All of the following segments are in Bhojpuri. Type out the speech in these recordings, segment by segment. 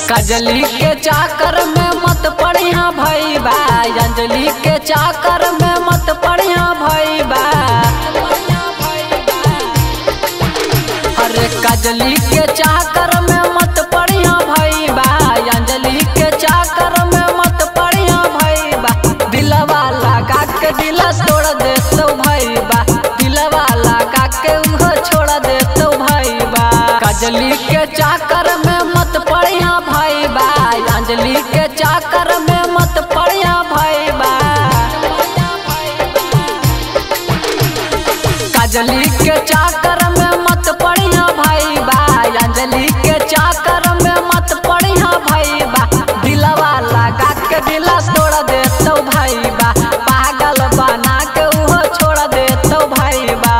कजली के चाकर में मत पड़िया भैबा अंजलि के चाकर में मत पड़िया भैबा अरे कजली के चाकर में मत पड़िया भैबा अंजलि के चाकर में मत पड़िया भैबा दिलवा लगा के दिला तोड़ दे तो भैबा दिलवा लगा के उहो छोड़ दे तो भैबा कजली के चाकर में मत पड़िया भैबा अंजलि के चाकर में मत पड़िया भैबा कजली के चाकर में मत पड़िया भैबा अंजलि के चाकर में मत पड़िया भैबा दिलवा लगा के दिला तोड़ दे तो भैबा पागल बना के उहो छोड़ दे तो भैबा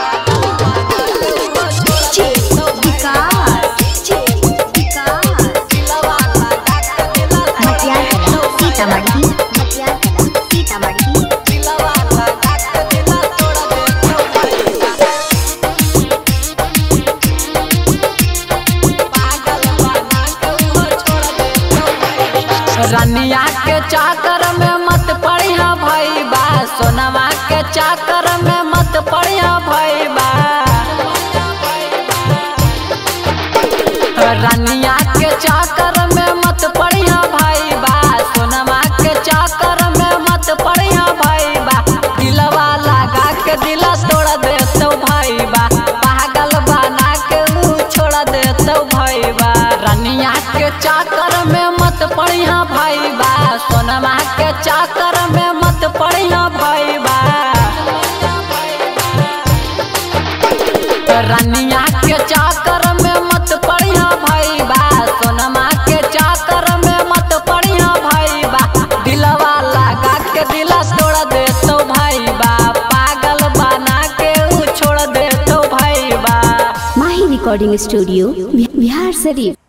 DJ विकास DJ विकास दिलवा लगा के दिला मटियार कला सीतामढ़ी मटियार कला सीतामढ़ी दिलवा लगा के दिला तोड़ दे तो भैबा पागल बना के उहो छोड़ दे तो भैबा रनिया के चाकर में मत पड़िया भैबा सोनवा के चाकर में मत पड़िया भैबा रनिया के चाकर में मत पड़िया भैबा सोनवा के चाकर में मत पड़िया भैबा दिलवा लगा के दिला तोड़ दे तो भैबा पागल बना के ऊ छोड़ दे तो भैबा रनिया के चाकर में मत पड़िया भैबा सोनमा के चाकर में मत पड़िया भैबा रनिया के चाकर में मत पड़िया भैबा सोनमा के चाकर में मत पड़िया भैबा दिलवा लगा के दिला तोड़ दे तो भैबा पागल बना के ऊ छोड़ दे तो भैबा माही रिकॉर्डिंग स्टूडियो बिहार शरीफ